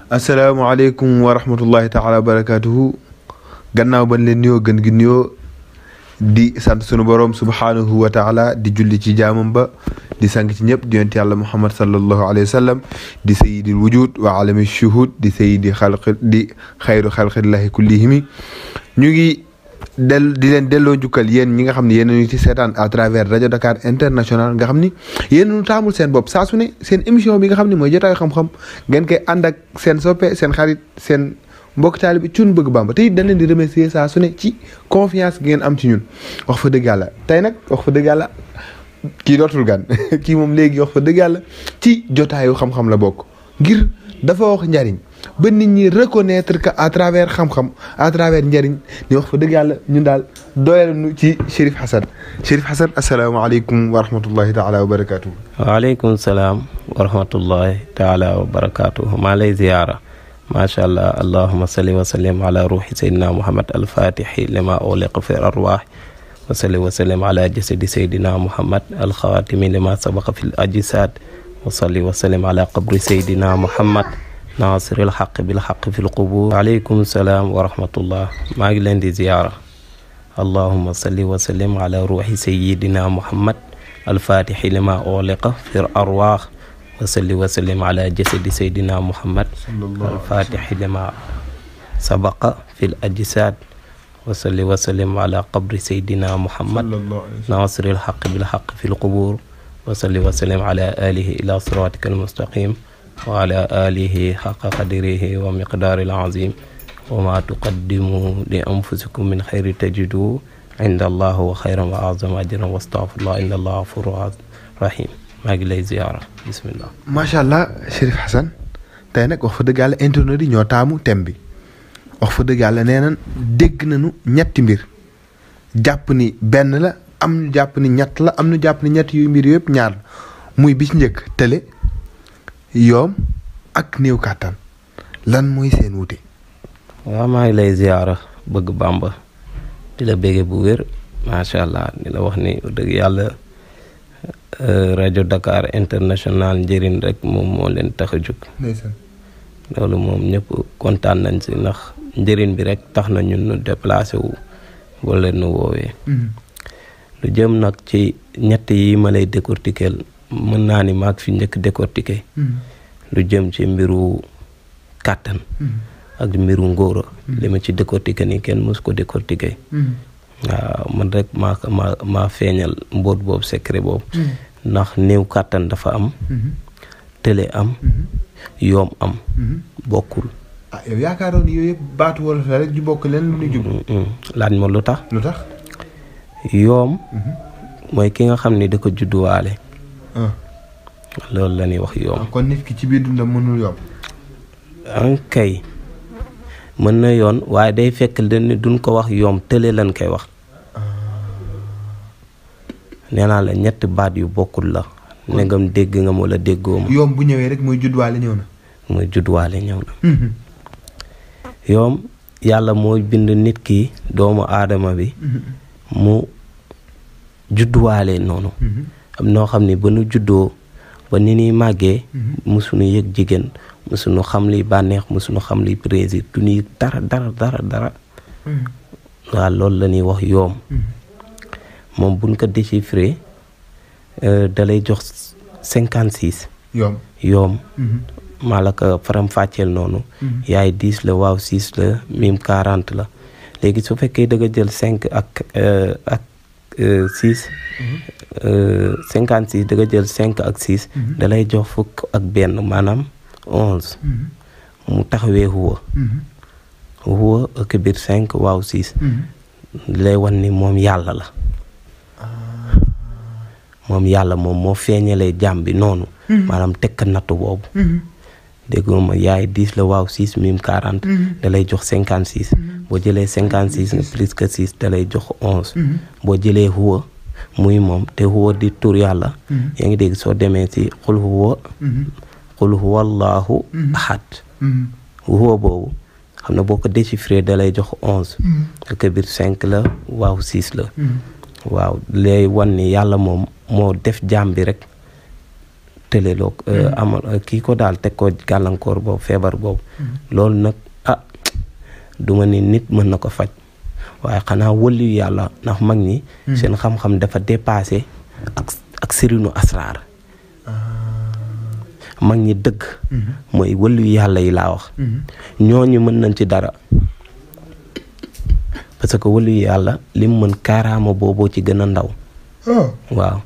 asalaamaaleykum wa rahmatullahi taala wa barakaatuhu gannaaw bañ leen nuyoo gën gi nuyoo di sant sunu borom subhaanahu wa taala di julli ci jaamam ba di sang ci ñëpp di yonent yàlla muhammad sallallahu alayhi wa sallam di sayidil wujud wa alami shuhud di sayidi xalqi di xayru xalqillahi kullihimi ñu ngi del di leen delloo njukkal yéen ñi nga xam ne yéen ñu ci seetaan à travers rajo Dakar international nga xam ni yéen ñu taamul seen bopp saa su ne seen émission bi nga xam ne mooy jotaayu xam-xam ngeen koy ànd ak seen soppe seen xarit seen mbokk taali bi cun bëgg bamba te it dañ leen di remercier saa su ne ci confiance gi ngeen am ci ñun wax fa dëgg yàlla tey nag wax fa dëgg yàlla kii dootul gan kii moom léegi wax fa dëgg yàlla ci jotaayu xam-xam la bokk ngir dafa wax njariñ ba nit ñi reconnaître que à travers xam-xam à travers njariñ ni wax fa dëgg yàlla ñun daal doyal nu ci Chérif Hassane Chérif Hassane asalaamaaleykum wa rahmatullahi taala wa barakaatu. waaleykum salaam wa rahmatullahi taala wa barakaatu maa lay ziyaara macha allah allahuma salli wa sallim ala ruuxi saydina muhammad alfatixi lima uliqa fi arwaax wa salli wa sallim ala jasadi saydina muhammad alxaatimi lima sabaqa fi l ajsaad wa salli wa sallim ala qabri saydina muhammad naasiril xaq bil xaq fi lqubur waaleykum salaam wa rahmatullah maa ngi leen di ziyaara allahuma salli wa sallim ala ruuxi sayidina muhammad alfatixi lima uliqa fi arwaax wa salli wa sallim ala jasadi saydina muhammad alfatixi lima sabaqa fi l ajsaad wa salli wa sallim ala qabri saydina muhammad naasiril xaq bil xaq fi lqubur wa salli wa sallim ala alihi ila siratika almustaqim wa ala alihi xaqa qadirihi wa miqdaari alazim wa ma tuqaddimu li anfusikum min xayri tajidu inda allah wa xayran wa azama ajran wa astafirullah inda allah gafuru rahim maa ngi lay ziyaara bismillah macha allah Chérif Hassane tey nag wax fa dëgg yàlla internet yi ñoo taamu thème bi wax fa dëgg yàlla nee nañ dégg nañu ñetti mbir jàpp ni benn la am ñu jàpp ni ñett la am ñu jàpp ni ñett yu mbir yëpp ñaar la muy bi ci njëkk tële yoom ak néew kàttan lan mooy seen wute. waaw maa ngi lay ziyaara bëgg bàmba di la bége bu wér macha allah di la wax ni dëgg yàlla rajo Dakar international njëriñ rek moom moo leen tax a jóg loolu moom ñëpp kontaan nañ si ndax njëriñ bi rek tax na ñun nu déplacé wu wala nu woowee lu jëm nag ci ñett yi ma lay décortiquer mën naa ni maag fi njëkk décortiquer lu jëm ci mbiru kàttan ak mbiru ngóora li ma ci décortiquer ni kenn mos ko décortiquer waaw man rek maa maa maa feeñal mbóot boobu secret boobu ndax néew kàttan dafa am tële am yoom am bokkul ah yow yaakaaroon yooyu yëpp baatu wolof la rek ju bokk leen lu ñu jub laaj ma lu tax lu tax yoom mooy ki nga xam ni da ko judduwaale loolu la ñuy wax yoom kon nit ki ci biir dundam mënul yomb an kay mën na yoon waaye day fekk leen ni duñ ko wax yoom tële lan koy wax nee naa la ñetti baat yu bokkul la ndegam dégg nga wala déggoo ma yoom bu ñëwee rek mooy judduwaale ñëw na mooy judduwaale ñëw na yoom yàlla moo bind nit ki doomu aadama bi mu judduwaale noonu am noo xam ne ba nu juddoo ba ni ñuy màggee musuñu yëg jigéen musuñu xam liy bànneex musuñu xam liy plaisir du ñuy dara dara dara dara waaw loolu la ñuy wax yoom moom buñ ko déchiffré da lay jox cinquante six yoom yoom maa la ko faram fàcceel noonu yaay dix la waaw six la mim quarante la léegi su fekkee da nga jël cinq ak ak six cinquante six da nga jël cinq ak six da lay jox fukk ak benn maanaam onze mu taxawee huwa huwa ak biir cinq waaw six lay wan ni moom yàlla la moom yàlla moom moo feeñalee jàmm bi noonu maanaam tekk nattu boobu dégg ma yaay dix la waaw six mim quarante da lay jox cinquante six boo jëlee cinquante six nga plus que six da lay jox onze boo jëlee huwa muy moom te huwa di tur yàlla yaa ngi dégg soo demee ci xul huwa xul huwa allahu ahad huwa boobu xam ne boo ko déchiffré da lay jox onze ak biir cinq la waaw six la waaw lay wan ni yàlla moom moo def jaam bi rek tëleloo amal kii ko daal teg ko gàllankoor boobu feebar boobu loolu nag ah duma ni nit mën na ko faj waaye xanaa wëllu yàlla ndax mag ñi seen xam-xam dafa dépassé ak ak sirinu asraar mag ñi dëgg mooy wëllu yàlla yi laa wax ñooñu mën nañ ci dara parce que wëllu yàlla li mu mën kaaraama booboo ci gën a ndaw waaw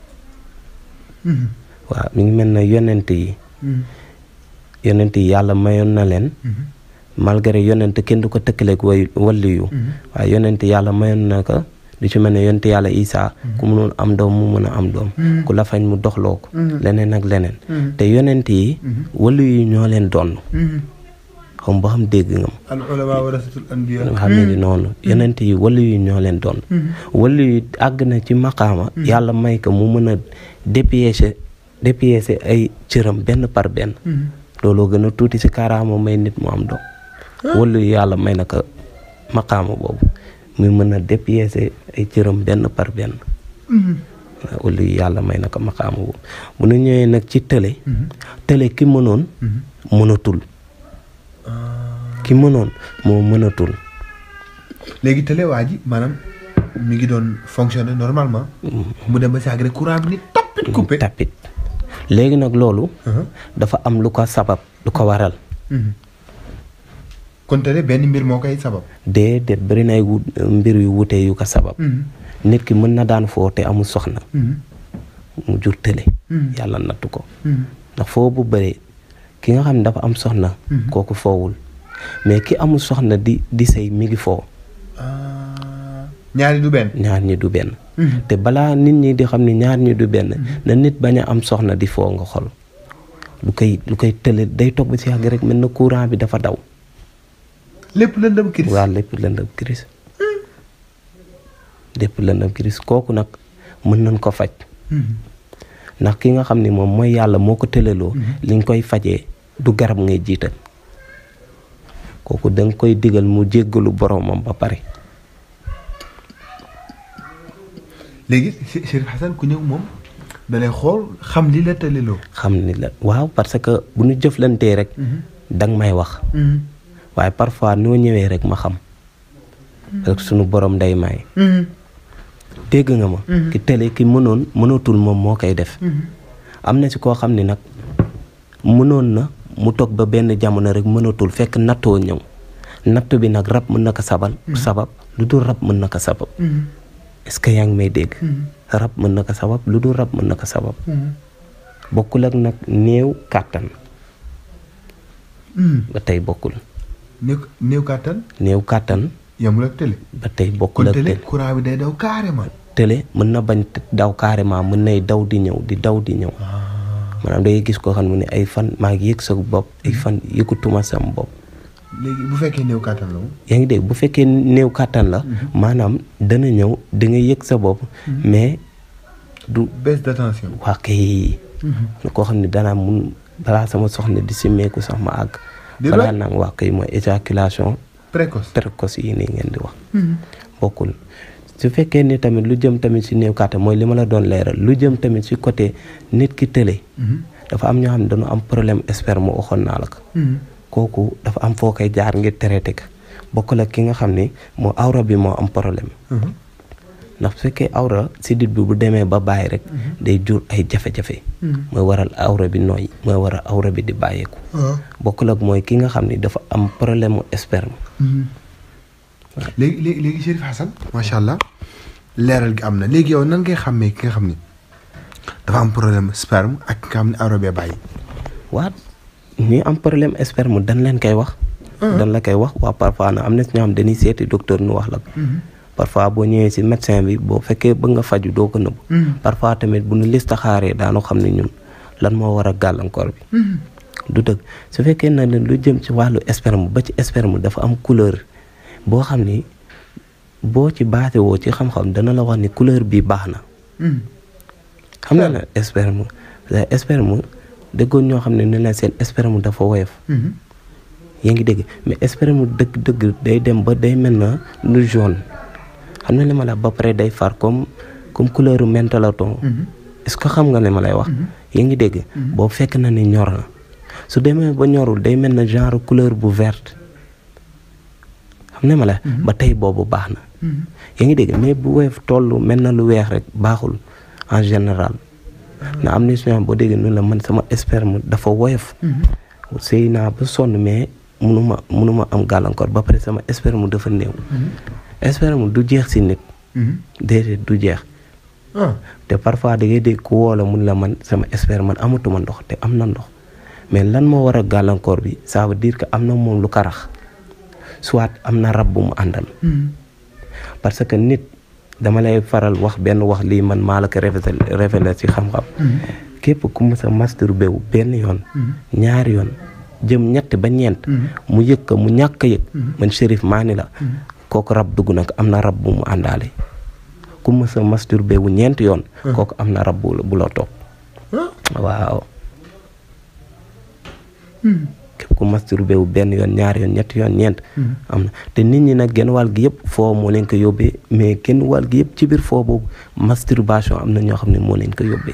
waaw mi ngi mel na yonent yi yonent yi yàlla mayoon na leen malgré yonent kenn du ko tëkkaleeg way walli yu waaye yonent yàlla mayoon na ko lu ci mel ne yonent yàlla Isaa ku mënoon am doom mu mën a am doom ku la fañ mu doxloo ko leneen ak leneen te yonent yi walli yu ñoo leen doon xam ba xam dégg nga ma al ulama warasatul anbiya xam ne noonu yonent yi walli yu ñoo leen doon walli yu àgg na ci maqaama yàlla may ko mu mën a dépiéger dépiéger ay cëram benn par benn looloo gën a tuuti ci kaaraama may nit mu am doom walli yu yàlla may na ko maqaama boobu muy mën a dépiéger ay cëram benn par benn walli yu yàlla may na ko maqaama boobu bu nu ñëwee nag ci tële tële ki mënoon mënatul ki mënoon moo mënatul léegi télé waa ji maanaam mi ngi doon fonctionner normalement mu dem ba saag rek courant bi ni tapit coupé tapit léegi nag loolu dafa am lu ko sabab lu ko waral kon télé benn mbir moo koy sabab déedéet bëri na ay wu mbir yu wute yu ko sabab nit ki mën na daan foo te amul soxna mu jur tële yàlla nattu ko ndax foo bu bëree ki nga xam ne dafa am soxna kooku foowul mais ki amul soxna di di sëy mi ngi foo ñaari du benn ñaar ñi du benn te balaa nit ñi di xam ni ñaar ñi du benn na nit bañ a am soxna di foo nga xol lu koy lu koy tële day toog ba si yàgg rek mel na courant bi dafa daw lépp lëndëm kiris waaw lépp lëndëm kiris lépp lëndëm kiris kooku nag mën nañ ko faj ndax ki nga xam ni moom mooy yàlla moo ko tëleloo li nga koy fajee du garab ngay jiital kooku da nga koy digal mu jéggalu boromam ba pare léegi Chérif Hassane ku ñëw moom da lay xool xam li la tëleloo xam ni la waaw parce que bu ñu jëflantee rek danga may wax waaye parfois noo ñëwee rek ma xam parce que sunu borom day may dégg nga ma ki tële ki mënoon mënatul moom moo koy def am na ci koo xam ni nag mënoon na mu toog ba benn jamono rek mënatul fekk nattoo ñëw natt bi nag rab mën na ko sabal sabab lu dul rab mën na ko sabab est-ce que yaa ngi may dégg rab mën na ko sabab lu dul rab mën na ko sabab bokkul ak nag néew kàttan ba tey bokkul néew néew kàttan néew kàttan yamul ak télé ba tey bokkul kon ak télé télé courant bi day daw carrément télé mën na bañ daw carrément mën nay daw di ñëw di daw di ñëw maanaam dangay gis koo xam ne ay fan maa ngi yëg sa bopp ay fan yëgutuma sam bopp léegi bu fekkee néew kàttan la moom yaa ngi dégg bu fekkee néew kàttan la maanaam dana ñëw da nga yëg sa bopp mais du baisse d'attention waa kay koo xam ne danaa mun balaa sama soxna di simmeeku sax ma àgg Di balaa doy? nag waa kay mooy éjaculation précoce précoce yi nii ngeen di wax bokkul su fekkee ni tamit lu jëm tamit si néew kàttan mooy li ma la doon leeral lu jëm tamit si côté nit ki tële dafa am ñoo xam ne dañu am problème sperme waxoon naa la ko kooku dafa am foo koy jaar ngir traité ko bokkul ak ki nga xam ni moo awra bi moo am problème ndax su fekkee awra sidit bi bu demee ba bàyyi rek day jur ay jafe-jafe mooy waral awra bi nooy mooy waral awra bi di bàyyeeku bokkul ak mooy ki nga xam ni dafa am problème mu sperme léegi léegi léegi Chérif Hassane macha allah leeral gi am na léegi yow nan ngay xàmmee ki nga xam ni dafa am problème sperme ak ki nga xam ne awra bee bàyyi waa ñi am problème sperme dañ leen koy wax dañ la koy wax waa parfois na am na si ñoo xam dañuy seeti docteur nu wax la ko parfois boo ñëwee si médecin bi boo fekkee bëgg nga faju doo ko nëbb parfois tamit bu ñu listaxaaree daanu xam ne ñun lan moo war a gàllankoor bi du dëgg su fekkee na leen lu jëm ci wàllu sperme ba ci sperme dafa am couleur boo xam ni boo ci baate woo ci xam-xam dana la wax ni couleur bi baax na xam na ne sperme sperme dëggoon ñoo xam ne ne leen seen sperme dafa woyof yaa ngi dégg mais sperme dëgg dëgg day dem ba day mel na lu jaune xam na li ma la ba pare day far comme comme couleur mentalaton est-ce que xam nga li ma lay wax yi ngi dégg boobu fekk na ni ñor na su demee ba ñorul day mel na genre couleur bu verte xam ne ma la ba tey boobu baax na yaa ngi dégg mais bu woyof toll mel na lu weex rek baaxul en général na am na si boo déggee nu la man sama sperme dafa woyof sëy naa ba sonn mais munuma munuma am gàllankoor ba pare sama sperme dafa néew sperme du jeex si nit déedéet du jeex te parfois da ngay dégg ku woo la mun la man sama sperme man amatuma ndox te am na ndox mais lan moo war a gàllankoor bi ça veut dire que am na moom lu karax soit am na rab bu mu àndal parce que nit dama lay faral wax benn wax lii man maa la ko révélé ci xam-xam képp ku mës a masturbé wu benn yoon ñaari yoon jëm ñett ba ñeent mu yëg ko mu ñàkk yëg man Chérif maa ni la kooku rab dugg na ko am na rab bu mu àndaale ku mës a masturbé wu ñeent yoon kooku am na rab bu bu la topp waaw képp ku masturbé wu benn yoon ñaari yoon ñetti yoon ñeent am na te nit ñi nag genn wàll gi yëpp foo moo leen ko yóbbee mais genn wàll gi yëpp ci biir foo boobu masturbation am na ñoo xam ne moo leen ko yóbbee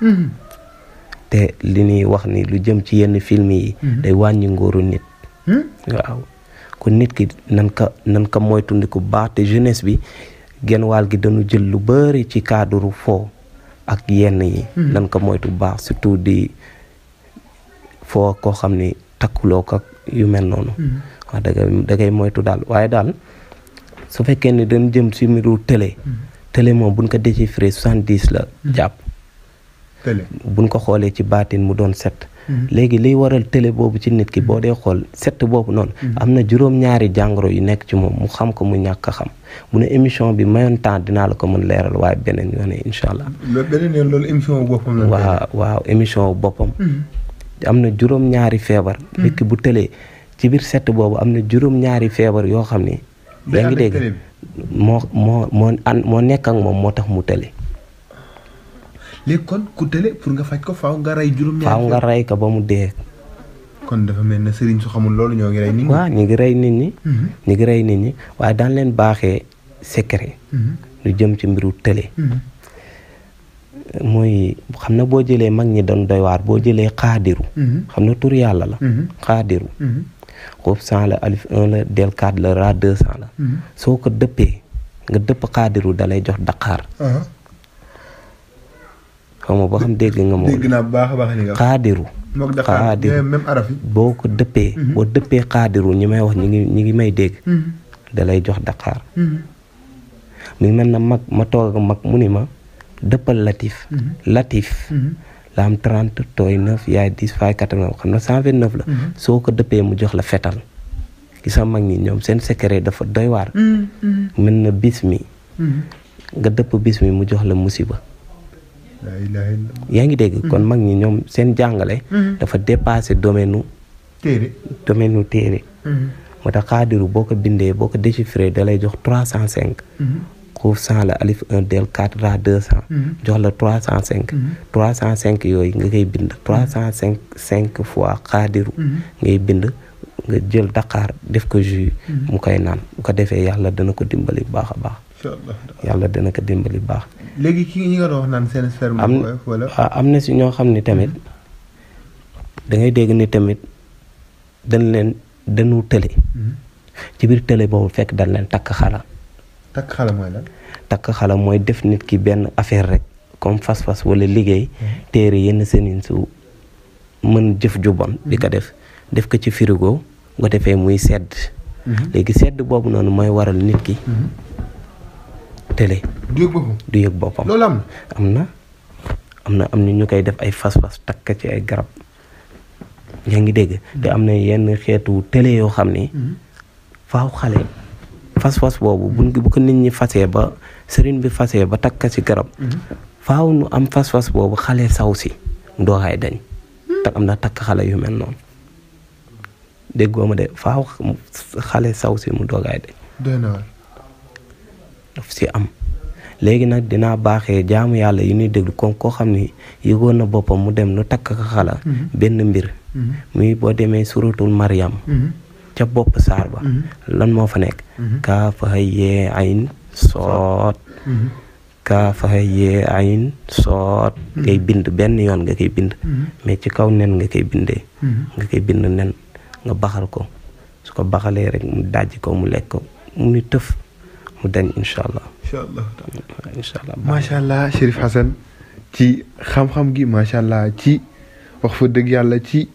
te li ñuy wax ni lu jëm ci yenn film yi day wàññi ngóoru nit waaw kon nit ki nan ka nan ka moytundiku baax te jeunesse bi genn wàll gi dañu jël lu bëri ci cadre foo ak yenn yi nan ko moytu baax surtout di foo koo xam ni takkuloo ko yu mel noonu wax dëgg da ngay moytu daal waaye daal su fekkee ni dañ jëm si mbiru télé télé moom buñ ko déchiffré soixante-dix la jàpp télé buñ ko xoolee ci baatin mu doon set léegi liy waral télé boobu ci nit ki boo dee xool set boobu noonu am na juróom-ñaari jàngoro yu nekk ci moom mu xam ko mu ñàkk a xam mu ne émission bi mayoon temps dinaa la ko mën leeral waaye beneen yoon incha allah loolu beneen yoon loolu émission boppam la waaw waaw émission boppam am na juróom-ñaari feebar nit ki bu tëlee ci biir set boobu am na juróom-ñaari feebar yoo xam ni yaa ngi dégg moo moo moo an moo nekk ak moom moo tax mu tële léegi kon ku tële pour nga faj ko faaw nga rey juróom faaw nga rey ko ba mu dee kon dafa mel ne sëriñ su xamul loolu ñoo ngi rey nit ñi waaw ñu ngi rey nit ñi ñu ngi rey nit ñi waaye daan leen baaxee secret lu jëm ci mbiru tële mooy xam na boo jëlee mag ñi doon doy waar boo jëlee xaadiru xam na tur yàlla la xaadiru xoof cent la alif un la del quatre la ra deux cent la soo ko dëppee nga dëpp xaadiru dalay jox daqaar xaw ma boo xam dégg nga moom dégg naa bu baax a baax li nga wax xaadiru mook Dakar même araf yi boo ko dëppee boo dëppee xaadiru ñi may wax ñi ngi ñi ngi may dégg dalay jox daqaar mi ngi mel na mag ma toog ak mag mu ni ma dëppal latif latif la am 30 tooy 9 yaay 10 faay 89 xam na 129 la soo ko dëppee mu jox la fetal gi sa mag ñi ñoom seen secret dafa doy waar mën na bis mi nga dëpp bis mi mu jox la musiba laa ilaaha illallaah yaa ngi dégg kon mag ñi ñoom seen jàngale dafa dépassé domaine nu téere domaine nu téere moo tax xaadiru boo ko bindee boo ko déchiffré da lay jox 305 xuuf cent la alif un del quatre ra deux cent jox la trois cent cinq trois cent cinq yooyu nga koy bind trois cent cinq cinq fois xaadiru ngay bind nga jël daqaar def ko jus mu koy naan bu ko defee yàlla dana ko dimbali baax a baax incha allah yàlla dana ko dimbali baax léegi ki ñi nga doon wax naan seen sperme am wala waaw am na si ñoo xam ne tamit da ngay dégg ni tamit dañ leen dañu tële ci biir tële boobu fekk dañ leen takk xala takk xala mooy lan takk xala mooy def nit ki benn affaire rek comme fas-fas wala liggéey téere yenn senin su mën jëf ju bon di ko def def ko ci frigo nga defee muy sedd léegi sedd boobu noonu mooy waral nit ki tële du yëg boppam du yëg boppam loolu am am na am na am na ñu koy def ay fas-fas takk ci ay garab yaa ngi dégg te am na yenn xeetu télé yoo xam ni faaw xale fas-fas boobu buñ bu ko nit ñi fasee ba sëriñ bi fasee ba takk ci garab faaw nu am fas-fas boobu xale saw si ndooxaay dañ te am na takk xale yu mel noonu déggoo ma de faaw xale saw si mu doogaay dañ doy na waar daf si am léegi nag dinaa baaxee jaamu yàlla yi ñuy déglu kon koo xam ni yëgoon na boppam mu dem nu takk ko xala benn mbir muy boo demee suratul Maryam ca bopp saar ba lan moo fa nekk kaa fa yee ayn soot kaafa yee ayin soot ngay bind benn yoon nga koy bind mais ci kaw nen nga koy bindee nga koy bind nen nga baxal ko su ko baxalee rek mu dajj ko mu lekk ko mu ni tëf mu dañ incha allah incha allah incha allah macha allah Chérif Hassane ci xam-xam gi macha allah ci wax fa dëgg yàlla ci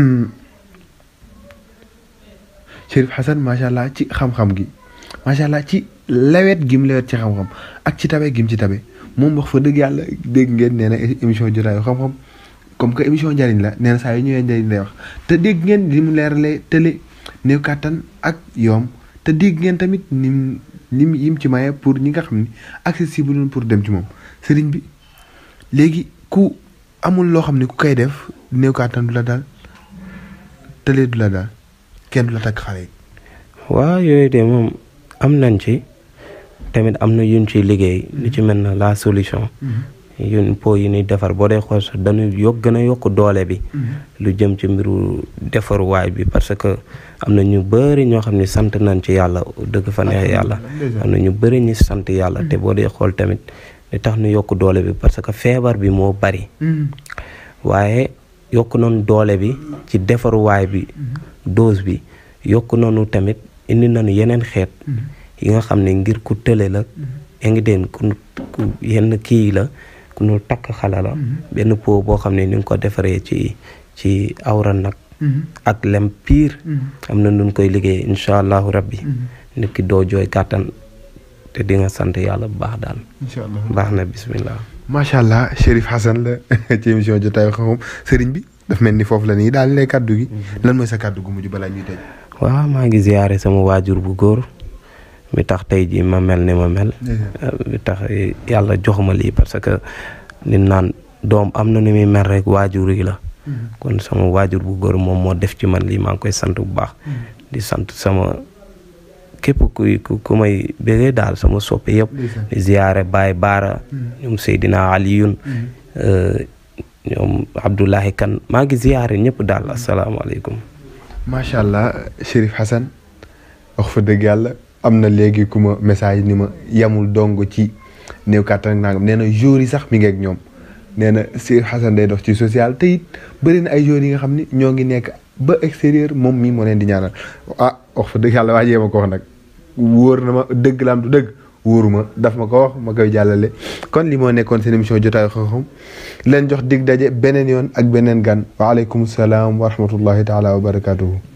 Chérif Hassane macha allah ci xam-xam gi macha allah ci lewet gi mu lewet ci xam-xam ak ci tabe gi mu ci tabe moom wax fa dëgg yàlla dégg ngeen nee na émission jotaayu xam-xam comme que émission njariñ la nee na saa yu ñëwee njariñ lay wax te dégg ngeen li mu leeralee tële néew kàttan ak yoom te dégg ngeen tamit ni mu ni mu yim ci maye pour ñi nga xam ni accessible noonu pour dem ci moom sëriñ bi léegi ku amul loo xam ne ku koy def néew kàttan du la daal tële du la daal kenn du la takk xale yi. waaw yooyu de moom am nañ ci tamit am na yuñ ciy liggéey lu ci mel na la solution yun po yi ñuy defar boo dee xool sax dañuy yokk gën a yokk doole bi lu jëm ci mbiru defaruwaay bi parce que am na ñu bëri ñoo xam ne sant nañ ci yàlla dëgg fa neex yàlla am na ñu bëri ñi sant yàlla te boo dee xool tamit li tax ñu yokk doole bi parce que feebar bi moo bari waaye yokk noonu doole bi ci defaruwaay bi dose bi yokk noonu tamit indi nañu yeneen xeet yi nga xam ne ngir ku tële la yaa ngi deen ku yenn kii la ku nu takk xala la benn po boo xam ne ni nga ko defaree ci ci awra nag ak lem piir am na nun koy liggéey incha allahu rabbi nit ki doo jooy kàttan te di nga sant yàlla bu baax daal incha allah baax na bismillah macha allah Chérif Hassane la ci émission jotaayu xam-xam sëriñ bi daf mel ni foofu la nii daal lay kàddu gi lan mooy sa kàddu gu mujj balaa ñuy tëj. waaw maa ngi ziyaare sama waajur bu góor mi tax tey jii ma mel ni ma mel mi tax yàlla jox ma lii parce que nit naan doom am na ni muy mel rek waajur yi la kon sama waajur bu góor moom moo def ci man lii maa ngi koy sant bu baax di sant sama képp kuy ku may bégee daal sama soppe yëpp di ziyaare Baay Baara ñoom Seydina Aliyun ñoom Abdoulahi Kan maa ngi ziyaare ñëpp daal asalaamaaleykum macha allah Chérif Hassane wax fa dëgg yàlla am na léegi ku ma message ni ma yamul dong ci néew kàttan ak nangam nee na jour yi sax mi ngi ak ñoom nee na Chérif Hassane day dox ci social te it bëri na ay jour yi nga xam ni ñoo ngi nekk ba extérieur moom mii moo leen di ñaanal ah wax fa dëgg yàlla waa jee ma ko wax nag wóor na ma dëgg la am du dëgg wóoruma daf ma ko wax ma koy jàllale kon li moo nekkoon seen émission jotaayu xam-xam leen jox dig daje beneen yoon ak beneen gan waaleykum salaam wa rahmatullahi taala wa barakatuhu